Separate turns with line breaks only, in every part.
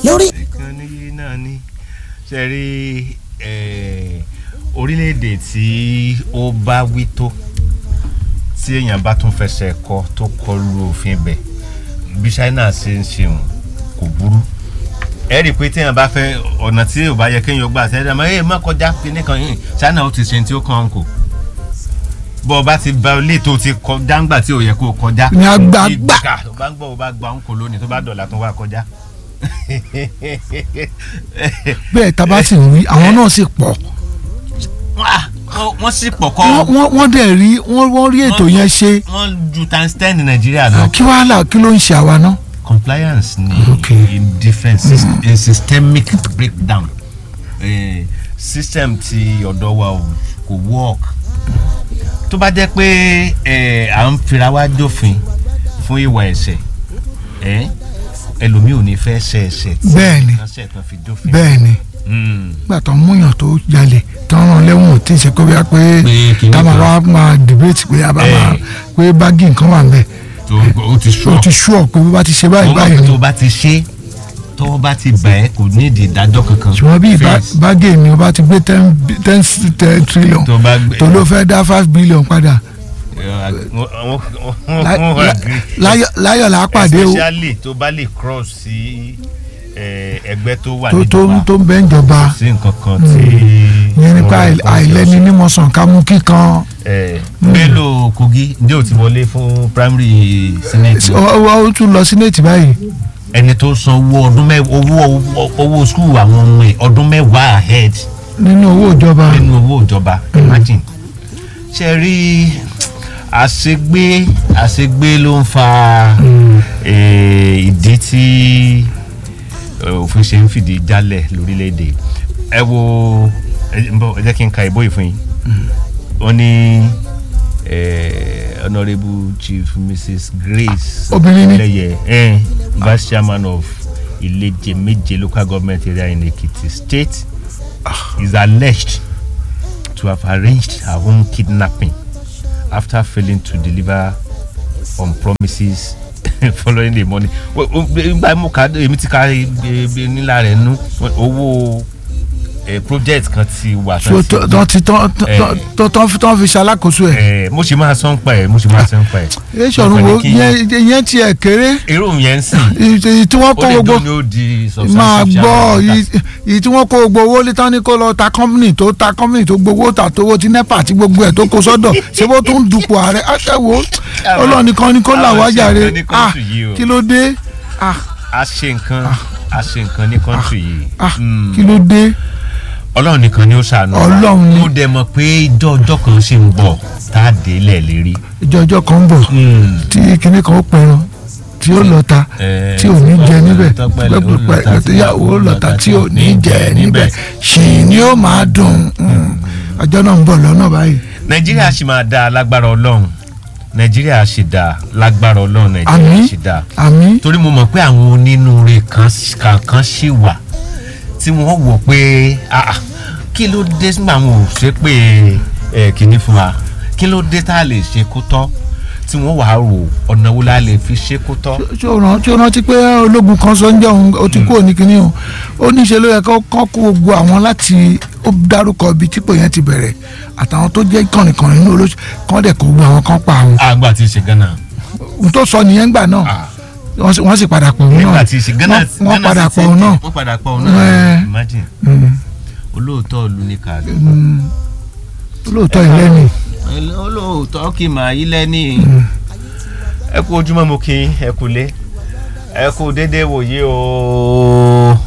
lórí.
ìkànnì yìí náà ni ṣe rí eh, orílẹ̀-èdè tí ó bá wí tó tí èèyàn bá tún fẹsẹ̀ kọ tó kọlu òfin bẹ̀ bí China ṣe ń ṣeun kò burú ẹ rí i pé téèyàn bá fẹ́ ọ̀nà tí ò bá yẹ kéèyàn gbà sẹ́yìn dáná ẹ má kọjá kíní kan yìí China ó ti ṣe tí ó kàn án kò bọ́ ọ bá ti ba ilé tó ti kọjá ńgbà tí ò yẹ kó o kọjá
Ní agbá
Ìgbà
gbà.
tó bá ń gbọ́ ọ bá gba òǹkò lónìí tó bá dọ̀là tó wá kọjá
bẹ́ẹ̀ tá a bá sì rí àwọn náà sì pọ̀
wọ́n sì pọ̀ kọ́
wọ́n wọ́n- wọ́n dẹ̀ rí wọ́n wọ́n rí ètò yẹn ṣe
wọ́n ju times ten ní nàìjíríà lọ.
kí wàá là kí ló ń ṣe àwa náà.
compliance ni
Okay.
in different sys- in systemic breakdown eh, system ti ọ̀dọ̀ wa ò- kò work tó bá jẹ́ pé eh, à ń fira wá jófin fún ìwà ẹ̀ṣẹ̀ eh, ẹlòmíì ò ní fẹ́ ṣe ẹ̀ṣẹ̀ tí
Bẹ́ẹ̀ ni.
wọ́n ṣẹ̀ tán fi jófin.
bẹ́ẹ̀ ni
Mm.
nígbà tó ń múyàn tó jalè tó ń rán lẹ́wọ̀n tí ì ṣe pé bóyá pé
Pé kinní
tá a máa
kan.
wá máa debate pé a bá
Eh.
máa pé báàgì nǹkan wà nbẹ
tó o ti sọ
o ti sú ọ pé bó bá ti ṣe báyìí
wọ́n
báyìí
mọ̀ pé
ni
tó bá ti ṣe tó bá ti bẹ̀ ẹ́ kò ní ìdí ìdájọ́ kankan.
ṣùgbọ́n bí ìbá-
Face.
báàgì ni o bá ti gbé ten bi- ten s- ten trillion
tó bá gbé
tó ló fẹ́ dá five billion padà
Eh, wọ́n- wọ́n- wọ́n-
Lá-
wọ́n
lá-
agree.
láyọ̀ láyọ̀ là á pàdé o
especially tó bá lè cross sí eh, ẹgbẹ́ tó wà
tó tó
níjọba
tó ń bẹ́ ń jọba
sí nǹkan kan tí
ìyẹn nípa
wọ́n
àì-
kọ́
àìlẹ́ni
ọ̀sẹ̀.
nímọ̀sán ká mú kíkan
Eh, Bello Kogi ǹjẹ́ o ti wọlé fún primary senate
ó ó- ó tún lọ sí nẹ́ẹ̀tì báyìí
ẹni tó san owó ọdún mẹ́wàá owó owó school àwọn ọmọ ẹ̀ ọdún mẹ́wàá ahead
nínú owó ìjọba
nínú owó ìjọba imagine ṣe rí àṣegbé àṣegbé ló ń fa eh, ìdí tí eh, òfin ṣe ń fìdí jálẹ̀ lórílẹ̀‐èdè ẹ wo ẹ ń bọ̀, ẹ jẹ́ kí n ka ìbò yìí fún yín ó ní eh, honourable chief mrs grace
Obìnrin ni?
lẹ́yẹ eh, vice chairman of Ileje Meje local government area in Ekiti state is alleged to have arranged her own kidnapping after failing to deliver on promises following the money. gba mo ka èmi ti ka e- e- nílá rẹ̀ nú owó eh, project kan ti wà
tó tó tó ti tó tó- tó tó fi- tó fi ṣalákòóso ẹ̀
Eh, mo ṣe máa sọ ń pa ẹ̀ mo ṣe máa sọ ń pa ẹ̀.
ẹ ṣọ̀run wo yẹn yẹn tiẹ̀ kéré
irú yẹn ń sìn
èyí tí wọ́n
ó
kó
lè
gbogbo
dún ní ó di substantive
máa gbọ́
shareholder.
yìí- èyí tí wọ́n kó gbogbo owó létán ní kó lọ ta company tó ta company tó gbowó ta tówó ti nepa àti gbogbo ẹ̀ tó kó sọ́dọ̀ ṣé bó tún dupò ààrẹ ẹ wo ọlọ́ọ̀ni kan ní kó là
àwọn
wá
ṣe
jàre
nǹkan ní
ah
kóòtù yìí o.
kí ló dé ah
a ṣe nǹkan a ṣe nǹkan ní kọ́ńtù yìí.
ah
Mm.
kí ló dé
ọlọ́run nìkan ni ó ṣàánú wa.
Ọlọ́run ni.
mo dẹ̀ mọ̀ pé ìjọ ọjọ́ kan ṣì ń bọ̀ tá a dé lẹ̀ lérí.
ìjọ ọjọ́ kan ń bọ̀ tí kinní kan ó pẹran tí ó lọ́ta
Eh,
tí ò ní jẹ níbẹ̀
tọ́pẹ́lẹ̀ ó lọ́ta
pẹ̀lú
tí
ìyàwó ó lọ́ta tí ò ní jẹ níbẹ̀ ṣì ni ó máa dùn mm. ọjọ́ náà ń bọ̀ lọ́nà báyìí
nàìjíríà ṣì máa dáa lágbára ọlọ́run nàìjíríà ṣì dáa lágbára ọlọ́run nàìjíríà
àmì
ṣì dáa.
àmì
torí mo mọ̀ pé àwọn onínúure kan kankan ṣì wà tí wọ́n wò pé ah, ah, kí ló dé nígbà wọn ò ṣe pé ẹ kìíní fún wa kí ló dé tá a lè ṣe kó tọ́ tí wọ́n wàá rò ọ̀nà wo la lè fi ṣe kó tọ́.
tí ó rántí ó rántí pé ológun kan sọ ń jẹ́ òun ó ti kúrò ní kinní o ó ní ṣe ló yẹ kó kó kó gbogbo àwọn láti ó dárúkọ ibi típò yẹn ti bẹ̀rẹ̀ àtàwọn tó jẹ́ kànìkànì nínú olóṣù kán dẹ̀ kó gbogbo àwọn kan pa àwọn
àgbà tí ì ṣe gánà.
ohun tó sọ nìyẹn gbà náà
Ah.
wọ́n sì- wọ́n sì padà pọ̀ òun náà
nígbà tí ì ṣe gánà
Wọ́n- wọ́n padà pọ̀ òun náà
wọ́n padà pọ̀ òun
Eh.
náà imagine
Mm,
olóòótọ́ ìlú ní kàdé.
mm. olóòótọ́ ìlẹ́ni
olóòótọ́ kì máa yí lẹ́ni. ẹ kú ojúmọ́ mo kí yín, ẹ kú lé ẹ kú dédé wòye o.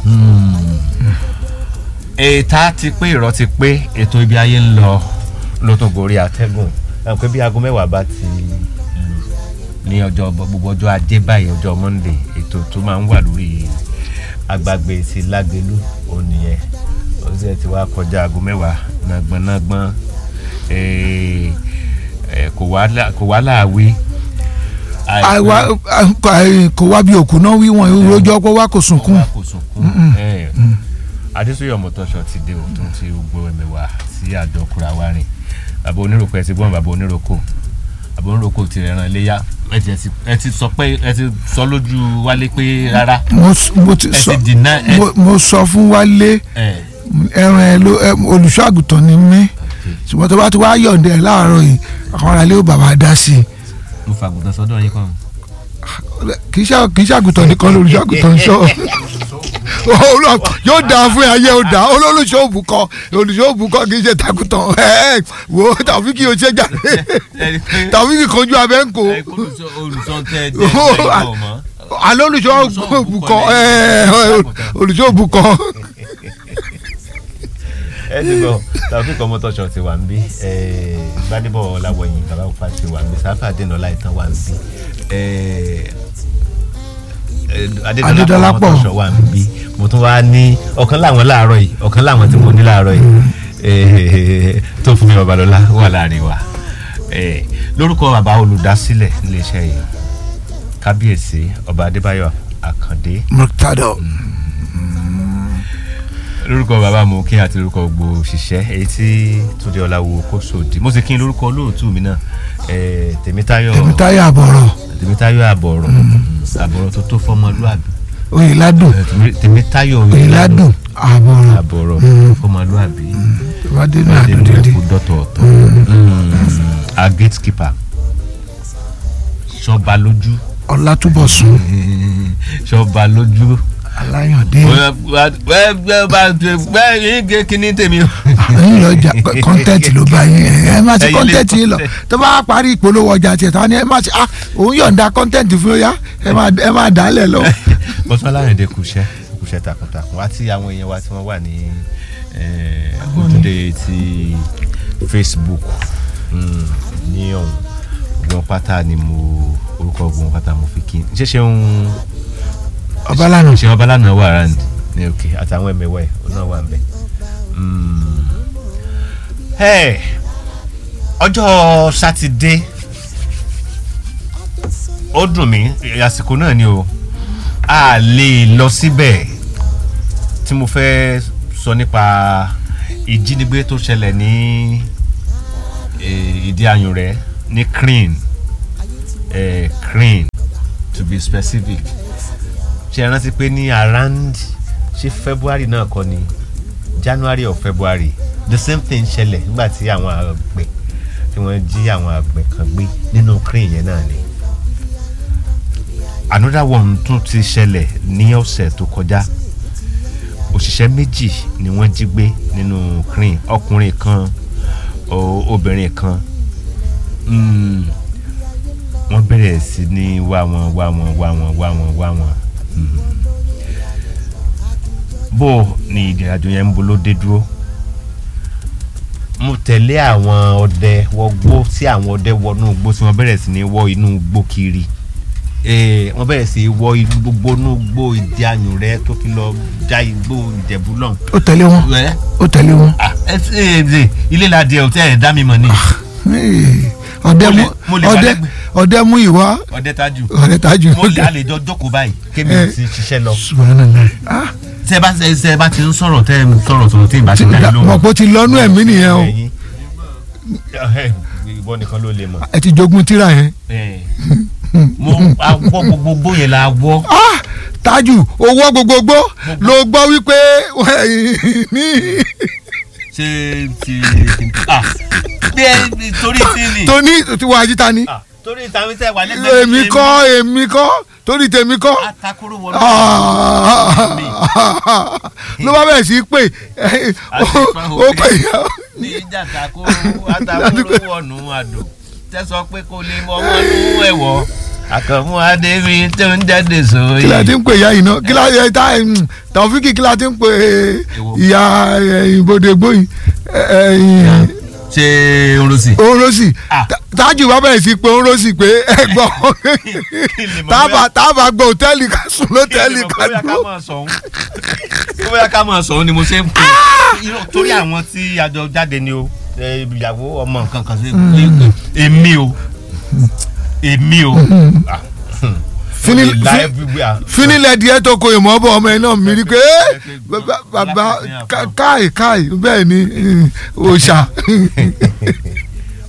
ètà ti pé ìrọ́ ti pé ètò ibi ayé ń lọ ló tún gorí atẹ́gùn ẹ pé bí aago mẹ́wàá bá ti lù ní ọjọ́ gbogbo ọjọ́ ajé báyìí ọjọ́ monday ètò tó máa ń wà lórí agbágbé ti lágbélú òun nìyẹn ó sì ti wá kọjá aago mẹ́wàá nàgbọ̀nàgbọ̀n eh, eh, kò wá lá- kò wá láàwí.
àìwá àì- kò wá bí òkú náà wí wọn ìròjọ́ pé wá kò sunkún
Ọwọ́ kò sunkún. Eh, adésòye ọmọtọ́ṣọ ti dé òtún tí ó gbọ́ ẹ̀mí wá sí àjọ kura wa rìn bàbá oníròkò ẹ̀ ti gbọ́n bàbá oníròkò bàbá oníròkò ti rẹ̀ ràn léyà ẹ ti ẹ ti ẹ ti sọ pé ẹ ti sọ lójú wálé pé rárá
mo s- mo ti
ẹ
sọ
ti deny ẹ
mo- mo sọ fún Wálé
ẹ
ẹran ẹ ló ẹ, olùṣọ́ àgùntàn ni mí ṣùgbọ́n tó bá ti wá yọ̀ǹda ẹ̀ láàárọ̀ yìí àwọn aráalé ó bàbá dá sí i
mo fàgùntàn sọ́dọ̀ yín kan.
kì í ṣe kì í ṣe àgùntàn nìkan lolùṣọ́ àgùntàn ń sọ Olú- yóò dáa fún ayé ó dáa olólùṣọ́ òbúkọ olùṣọ́ òbúkọ kì í ṣe takùtàn ẹ wo tàbí kí o ṣe jáde tàbí kí kojú abẹ́ ń kó
ẹ kó olùsọ olùsọ tẹ ẹ jẹ ẹ gbọ́ mọ́.
alẹ́ olùṣọ́ òbúkọ ẹ olùṣọ́ òbúkọ
ẹ ti gbọ́ tàbí kọ́ mọ́tọ́ṣọ ti wà ń bí gbadébọ̀ ọ̀làwọ̀yìn bàbá òpá ti wà ń bí sáfà àdénà láìtàn wà ń bí adédọ́lápọ̀
Adédọ́lápọ̀.
mọ́tọ́ṣọ wà ń bí mo tún wá ní ọ̀kan láwọn láàárọ̀ yìí ọ̀kan láwọn tí mo ní láàárọ̀ yìí eh, tó fún mi babalọ́lá wà láàrin wa Eh, lórúkọ bàbá olùdásílẹ̀ iléeṣẹ́ yìí kábíyèsí ọba adébáyọ̀ àkàndé
murtado
lórúkọ bàbá mo kí àti lórúkọ gbogbo òṣìṣẹ́ èyí tí túndé ọláwo kó sòdì mo sì kí n lórúkọ olóòtú mi náà eh, tèmítáyọ̀
tèmítáyọ̀ àbọ̀rọ̀
tèmítáyọ̀ àbọ̀rọ̀ àbọ̀rọ̀ tó tó fọmọlúàbí
oyèládùn
Eh, Tèmí- tèmítáyọ̀
oyèládùn àbọ̀rọ̀
àbọ̀rọ̀
Mm.
fọmọlúàbí
ìwádìí
adé
àdùn dídí
kú dọ́tọ̀ọ̀tọ̀ a gatekeeper sọba lójú
ọlátúbọ̀sún
sọba lójú
aláyàndé
bẹ́ẹ̀ ní kíní tèmi o.
ẹ̀yin lọ́jà kọ́ńtẹ́ǹtì ló bá yín ẹ má ṣe
Ẹ̀yin lè
kọ́ńtẹ́ǹtì yín lọ
content.
tó bá parí ìpolówó ọjà tiẹ̀ tán ni ẹ má ṣe ah òun yọ̀ǹda kọ́ńtẹ́ǹtì fún yá ẹ má ẹ má dà á lẹ̀ lọ.
bọ́sùn aláyọ̀dé kùṣẹ́ kùṣẹ́ takuntakun àti àwọn èèyàn wa tí wọ́n wà ní eh, ojúde ti Facebook mm, ní ọ̀hún gbọ́n pátá ni mo orúkọ gbọ́n pátá mo fi kí n ṣe ṣe ń
ọbalànà
ṣe ọba lánàá wà rand ní òkè àtàwọn ẹ̀mẹ̀wẹ̀ náà wà ń bẹ̀. Mm. Hey, ọjọ́ sátidé ó dùn mí àsìkò náà ni o a lè lọ síbẹ̀ tí mo fẹ́ sọ nípa ìjínigbé tó ṣẹlẹ̀ ní eh, ìdí ayùn rẹ̀ ní crane eh, crane to be specific ṣe é rántí pé ní around ṣé february náà kọ́ ni january or february the same thing ṣẹlẹ̀ nígbà tí àwọn àgbẹ̀ tí wọ́n jí àwọn àgbẹ̀ kan gbé nínú crane yẹn náà ni another one tún ti ṣẹlẹ̀ ní ọ̀sẹ̀ tó kọjá òṣìṣẹ́ méjì ni wọ́n jí gbé nínú crane ọkùnrin kan o- obìnrin kan Mm, wọ́n bẹ̀rẹ̀ sí ní wá wọn wá wọn wá wọn wá wọn wá wọn Mm. bó ni ìrìnàjò yẹn ń bolo dé dúró mo tẹ̀lé àwọn ọdẹ wọgbó tí àwọn ọdẹ wọnú igbó tí wọ́n bẹ̀rẹ̀ sí ní wọ inú igbó kiri Eh, wọ́n bẹ̀rẹ̀ sí í wọ inú gbogbo inú igbó ìdí ayùn rẹ tó fi lọ já igbó ìjẹ̀bú lọ́hùn.
ó tẹ̀lé wọn
Ẹ,
ó tẹ̀lé wọn
ah, ẹ ti- ẹ, ẹ, ilé la di ẹ ò tẹ́ ẹ dá mi mọ̀ ni
Hey, ọdẹ
Mo
mú
lè- mo lè wà
ọdẹ
lẹ́gbẹ̀ẹ́.
ọdẹ mú ìwá
ọdẹ tájù
ọdẹ tájú
mo lè àlejò jókòó báyìí kémi
Eh.
ti ṣiṣẹ́ lọ.
subhanallah ah
tẹ bá tẹ tẹ bá ti ń sọ̀rọ̀ tẹ ń sọ̀rọ̀ sọ̀rọ̀ tí ì bá ti dá yín lóhùn.
mọ̀ pé ó ti lọ́nú ẹ̀mí nìyẹn o
Ẹ̀yin. Ẹ, ìwọ nìkan ló lè mọ̀.
ẹ ti jogún tíra yẹn
Ẹ. mo awọ gbogbo gbó yẹn la wọ.
ah tájú owó gbogbogbò ló gbọ́ wípé ní
ṣé ti ah bí ẹ torí tí ni.
tó ní tí wọ́n ajíta ni
Ah, torí ìtàwé tẹ wà lẹ́gbẹ̀ẹ́
èmi kọ́ èmi kọ́ torí tèmi kọ́
atakoro wọlé.
ló bá bẹ̀rẹ̀ sí í pè ó pè yá
ní ìjà takoro atakoro wọnú àdó tẹsán pé kò lè mọ ọmọ nínú ẹwọ àkànmú adébí tó ń jáde sóyè.
kí la ti ń pè ìyá yìí náà kí la ẹ ta ẹ, mm, Taofiki kí la ti ń pè
Èwo?
ìyá ẹ, ìbòdè gbóyìn
ṣé orosi.
orosi
Ah.
tájù bá bẹ̀rẹ̀ sí pé orosi pé ẹgbọ́n
kí lè mọ̀
tábà
bóyá-
tábà gbọ́ hòtẹ́ẹ̀lì ká sùn lọ́tẹ́ẹ̀lì ká
bóyá ká
dúró.
máa sọ òun bóyá ká máa sọ òun ni mo ṣe ń pè é torí àwọn tí àjọ jáde ni o ẹ, ìyàwó ọmọ nǹkan kan sí èmi o èmi o Ah, hmm.
Fini-
Mo lè la
fi-
everywhere.
finilẹ̀ díẹ̀ tó ko ìmọ̀ bọ̀ ọmọ ẹ̀ náà mi rí pé ẹ́, bàbá- bàbá ká- káì káì bẹ́ẹ̀ ni mm, òòṣà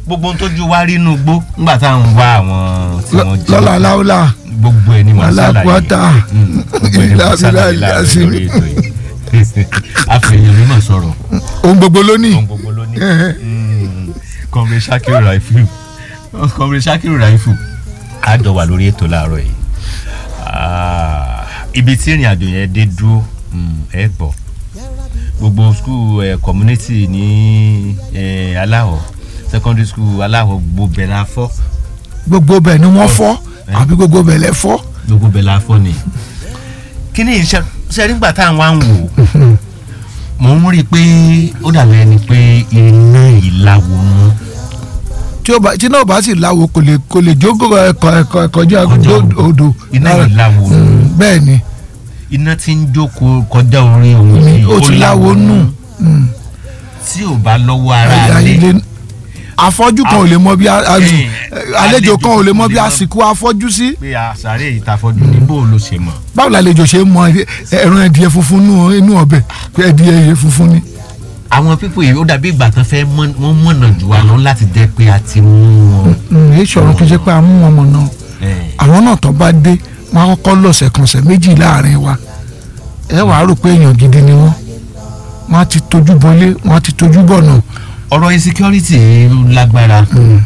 gbogbo ohun tójú wa rí inú gbó nígbà tá à ń wá àwọn tí wọ́n jí
lọ́la láúlà
gbogbo ẹ̀ ni mo ṣàlàyé
alápọ̀tà
Mm, gbogbo ẹ̀ ni mo ṣàlàyé láàrin
ìlàsílẹ̀
lórí ètò yìí àfẹ̀yìn mímọ̀ sọ̀rọ̀
ohun gbogbo ló ní
ohun gbogbo ló ní kọmre Shakiru Raifu kọmre Shakiru Raifu a jọ wà lórí ètò láàárọ̀ yìí Ah, ibi tí ìrìn àjò yẹn dé dúró mm, ẹ gbọ́ gbogbo school eh, community ní eh, aláwọ̀ secondary school aláwọ̀ gbogbo bẹ̀ la fọ́
gbogbo bẹ̀ ni wọ́n fọ́
Eh.
àbí gbogbo bẹ̀ lẹ́ fọ́
gbogbo bẹ̀ la fọ́ ni kí ni iṣẹ́ ṣe nígbà tá à ń wá ń wò ó mò ń rí i pé ó dàbí ẹni pé iná ìlàwọ̀ mú
tí ó bá tí náà bá sì láwo kò lè kò lè jókòó ẹ̀kọ́ ẹ̀kọ́ kọjá
Kọjá
odò- odò
iná
lára.
ìlàwọ̀ mú.
Mm, bẹ́ẹ̀ ni
iná tí ń jókòó kọjá orí òun
ni
yìí,
ó ti láwo nù Mm.
tí ò bá lọ́wọ́ ara
Ayé
lé
lé- afọ́jú kan ò lè mọ bí a- a-
Eh,
àlejò kan ò lè mọ bí
àlejò
àsìkò afọ́jú sí
pé àṣàrè ìtafọ́jú ní bó ló ṣe mọ̀.
báwo làlejò ṣe mọ ẹran ẹdìyẹ funfun nù inú ọbẹ̀ pé ẹdìyẹ yẹ funfun ni.
àwọn pípò yìí ó dàbí ìgbà tán fẹ́ mọ́- wọ́n mọ̀nà jù wá lọ láti jẹ́ pé a ti mú wọn.
èyí sọ̀rọ̀ kí n ṣe pé a mú wọn mọ̀ náà
Eh,
àwọn náà tó bá dé wọn á kọ́kọ́ lọ̀sẹ̀ kan ọ̀sẹ̀ méjì láàrin wa ẹ wàá rò pé èèyàn gidi ni wọ́n wọ́n á ti tójú bọlé wọ́n á ti tójú bọ̀nà
ọ̀rọ̀ insecurity lágbára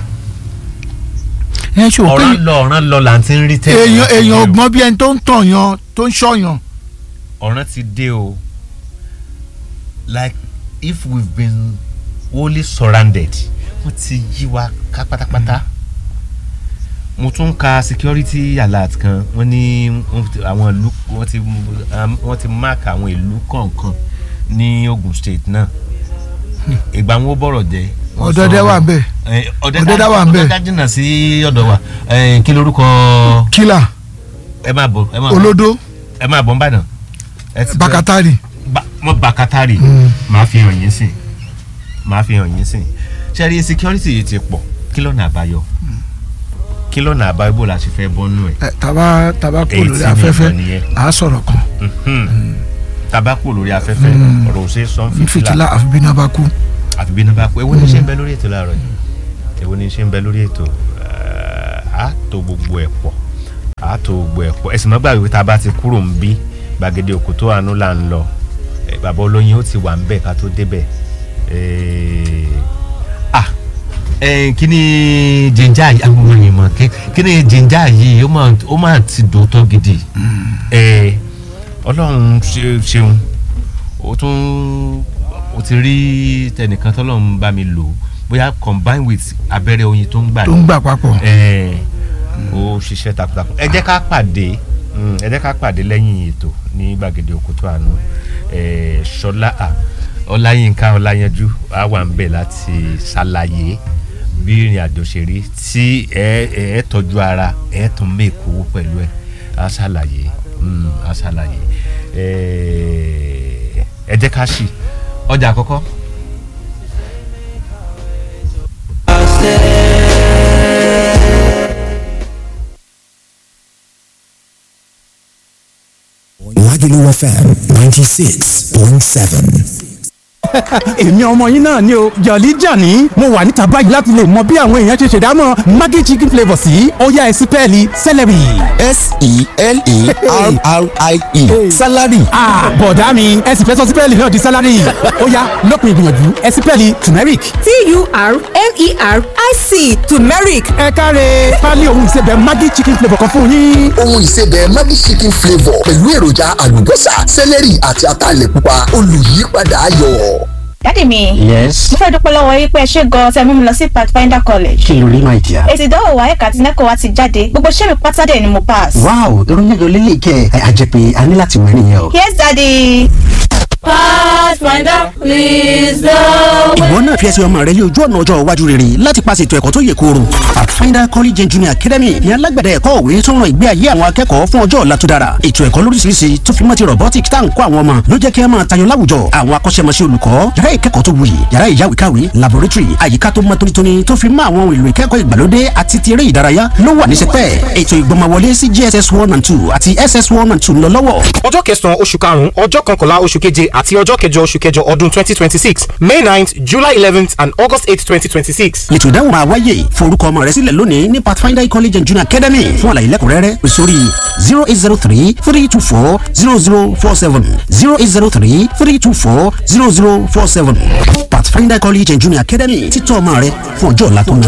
ẹ ṣe wò pé
ọ̀ràn lọ ọ̀ràn lọ là ń ti ń rí tẹ́lẹ̀.
èèyàn èèyàn ọgbọ́n bí ẹni tó ń tàn yan tó ń ṣọ̀yàn
ọ̀ràn ti dé o like if we've been wholly surrounded wọ́n ti yí wa ká pátápátá mo tún ka security alert kan wọ́n ní wọ́n ti- àwọn ìlú wọ́n ti um, wọ́n ti mark àwọn ìlú kọ̀ọ̀kan ní Ogun State náà ìgbà wọn ó bọ̀rọ̀ jẹ́ wọ́n
ọ̀dọ́dẹ́
sọ-
wà bẹ́ẹ̀
Eh,
Ọ̀dẹ́dá wà ń bẹ̀.
ọ̀dẹ́dá jìnnà sí ọ̀dọ̀ wa Eh, kí lorúkọ
kílà
ẹ máa bọ̀ ẹ máa bọ̀
olódó
ẹ máa bọ̀ ń bàdàn ẹ ti-
bàkátàrì
ba- mo bàkátàrì
Mm.
máa fi hàn yín sìn máa fi hàn yín sìn ṣẹ́rí security yìí ti pọ̀ kí lọ́nà àbáyọ kí lọ́nà àbáyọ bó la ṣe fẹ́ bọ́nú ẹ̀
ẹ, tàbá tàbá kò
Èyí
lórí
tí mi
afẹ́fẹ́
mọ̀ nìyẹn.
à á sọ̀rọ̀ kan
tabako lórí afẹ́fẹ́ ọ̀rọ̀ ò ṣe é sọ
ní
fìtílà
fìtílà àfi bí náà bá kú
àfi bí náà bá kú èwo ni ṣe ń bẹ lórí ètò láàárọ̀ yìí èwo ni ṣe ń bẹ lórí ètò Eh, á tó gbogbo ẹ̀ pọ̀ á tó gbogbo ẹ̀ pọ̀ ẹ̀sìn mọ́gbà wípé tá a bá ti kúrò ń bí gbàgede òkútó àánú là ń lọ Eh, bàbá olóyin ó ti wà ń bẹ̀ ká tó débẹ̀ Eh, ah eh, kí ni jìnjà yìí àwọn ọmọ yìí mọ̀ kí- kí ni jìnjà yìí ó máa ó máa ti dòótọ́ gidi Eh, ọlọ́run ṣe- ṣeun ó tún ó ti rí tẹnìkan tọ́lọ́run bá mi lò bóyá combine with abẹ́rẹ́ oyin tó ń gbà
tó ń gbà papọ̀
ẹ ó ṣiṣẹ́ takuntakun ẹ jẹ́ ká pàdé mm, ẹ jẹ́ ká pàdé lẹ́yìn ètò ní gbàgede òkútó àánú ẹ ṣọlá à, ọláyínká ọláyanjú á wà ń bẹ̀ láti ṣàlàyé bí ìrìn àjò ṣe rí tí ẹ ẹ tọ́jú ara ẹ tún mẹ́kọ̀ owó pẹ̀lú ẹ á ṣàlàyé mm, á ṣàlàyé ẹ ẹ jẹ́ ká ṣì ọjà àkọ́kọ́.
Lagelu FM 96.7.
èmi ọmọ yín náà ni o jọ̀lí jàní mo wà níta báyìí láti lè mọ bí àwọn èèyàn ṣe ṣèdámọ̀ maggi chicken flavour sí ọ̀yá ẹ̀sìn pẹ́ẹ́lí celery.
S-E-L-E-R-R-I-E. Salary.
Ah, bọ̀dá mi ẹ̀sìn fẹ́ sọ sípẹ́ẹ̀lì náà di sálárì ọ̀yá lópin ìgbìyànjú ẹ̀sìn pẹ́ẹ́lì turmeric.
T-U-R-M-E-R-I-C turmeric
ẹ káre pálí ohun ìsebẹ̀ maggi chicken flavour kan fún yín.
ohun ìsebẹ̀ Maggi chicken flavour pẹ̀lú èròjà àlùbọ́sà sẹ́lẹ̀rì àti ataalẹ̀ pupa olùyípadà ayọ̀.
dádì mi
yes
mo fẹ́ dúpẹ́ lọ́wọ́ yín pé ẹ ṣe gan-an tẹ́ mú mi lọ sí pathfinder college
kí ló rí my dear.
èsì ìdánwò wa ẹ̀ka àti nẹ́kọ̀ọ́ wa ti jáde gbogbo iṣẹ́ mi pátá dẹ̀ ni mo pass.
wow irun mélòó lélẹ̀ kẹ́ ẹ àjẹ pé a ní láti wẹ̀ nìyẹn o.
yes daddy.
ìwọ náà fi ẹsẹ̀ ọmọ rẹ lé ojú ọ̀nà ọjọ́ iwájú rere láti paṣẹ ètò ẹ̀kọ́ tó yè kooro. pathfinder college and junior academy ní alágbẹ̀dẹ ẹ̀kọ́ òwe tó ń ran ìgbé ayé àwọn akẹ́kọ̀ọ́ fún ọjọ́ ọ̀la tó dára. ètò ẹ̀kọ́ lóríṣiríṣi tó fi mọ́ ti robotic tá à ń kọ́ àwọn ọmọ ló jẹ́ kí ẹ máa tayọ láwùjọ. àwọn akọ́ṣẹ́mọṣẹ́ olùkọ́ yàrá ìkẹ́kọ̀ọ́ tó wuyì yàrá ìyáwèékàwé laboratory àyíká tó mọ́ tónítóní tó fi mọ́ àwọn ohun èlò ìkẹ́kọ̀ọ́ ìgbàlódé àti ti eré ìdárayá ló wà ní sẹpẹ́. ètò ìgbọ́mọwọlé sí JSS one and two àti SS one and two ń lọ lọ́wọ́.
ọjọ́ kẹsàn-án oṣù karùn-ún ọjọ́ kọkànlá oṣù keje àti ọjọ́ kẹjọ
oṣù kẹjọ ọdún twenty twenty six may ninth july eleventh and august eight twenty twenty six.
ètò ìdáhùn máa wáyé forúkọ ọmọ rẹ sílẹ̀ lónìí ní pathfinder college and junior academy fún àlàyé lẹ́kùnrẹ́rẹ́ pè sórí zero eight zero three three two four zero zero four seven zero eight zero three three two four zero zero four seven pathfinder college and junior academy títọ́ ọmọ rẹ fún ọjọ́ ọ̀la tó ń